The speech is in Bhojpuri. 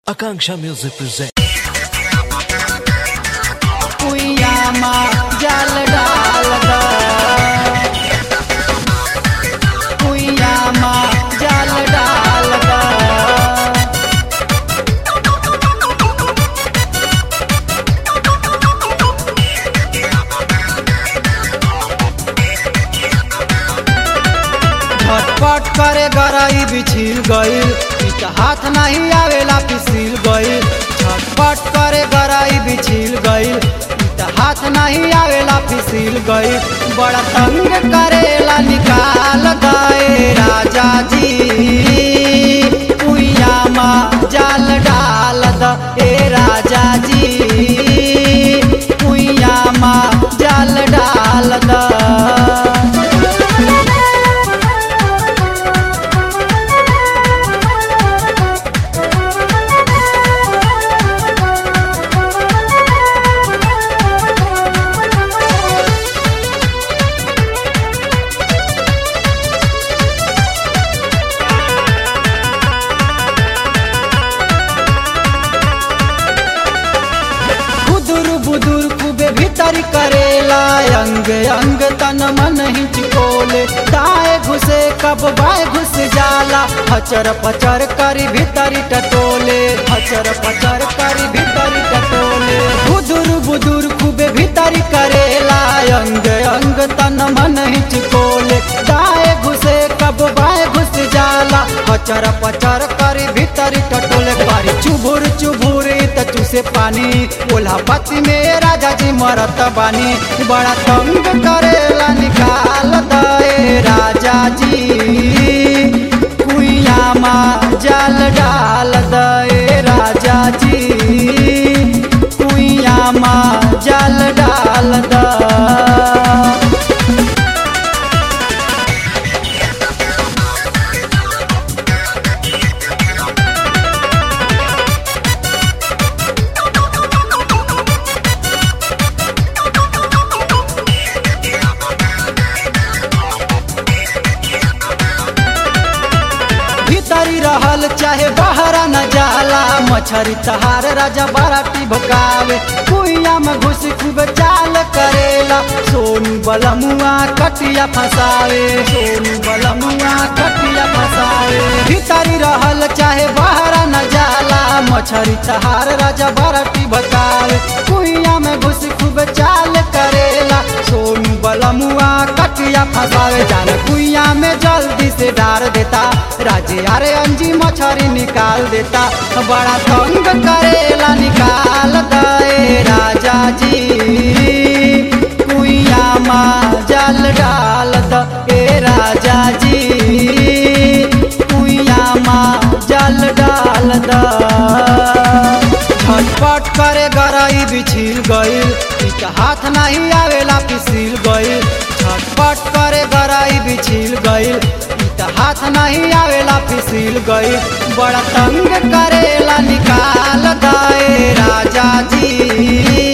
Akanksha Music presents. कुइयामा जाल डाल द कुइयामा जाल डाल द झटपट करे गरई बिछिल गईल इत हाथ नहीं आवेला पिसिल गईल झटपट करे गरई बिछिल गईल इत हाथ नहीं आवेला पिसिल गईल बड़ा तंग करेला निकाल गए राजा जी कुइयामा जाल डाल द ए राजा जी कुइयामा जाल डाल द बुदुर बुदुर खूबे भीतर करेला अंग अंग तन मन हिचकोले दाए घुसे कब बाए घुस जाला हचर पचर करी भीतरी टटोले हचर पचर करी भीतरी टटोले बुदुर बुदुर खूबे भीतर करेला अंग अंग तन मन हिचकोले दाए घुसे कब बाए घुस जाला हचर पचर करी भीतरी टटोले करी चुभुर चुभुर त चूसे पानी ओला पति में राजा जी मरत बानी बड़ा तंग करेला निकाल दे राजा जी कुइयामा जाल डाल दे राजा जी कुइयामा जाल डाल द भीतरी रहल चाहे बाहर न जाला मछरी तहार राजा बाराटी भगावे कुइया में घुस खूब चाल करेला सोनू बलमुआ कटिया फसावे सोनू बलमुआ कटिया फसावे भीतरी रहल चाहे बाहर न जाला मछरी तहार राजा बाराटी भगावे कुइया में घुस खूब चाल करेला सोनू बलमुआ कटिया फसावे जान कुइया में जल्दी से डार देता राजे अरे अंजी मछरी निकाल देता बड़ा तंग करेला निकाल दे राजा जी कुइया मा जल डाल द ए राजा जी कुइया मा जल डाल द झटपट करे गरई बिछिल गईल इत हाथ नहीं आवेला पिसिल गईल झटपट करे गरई बिछिल गईल इत हाथ नहीं आवेला पिसिल गईल बड़ा तंग करेला निकाल दे राजा जी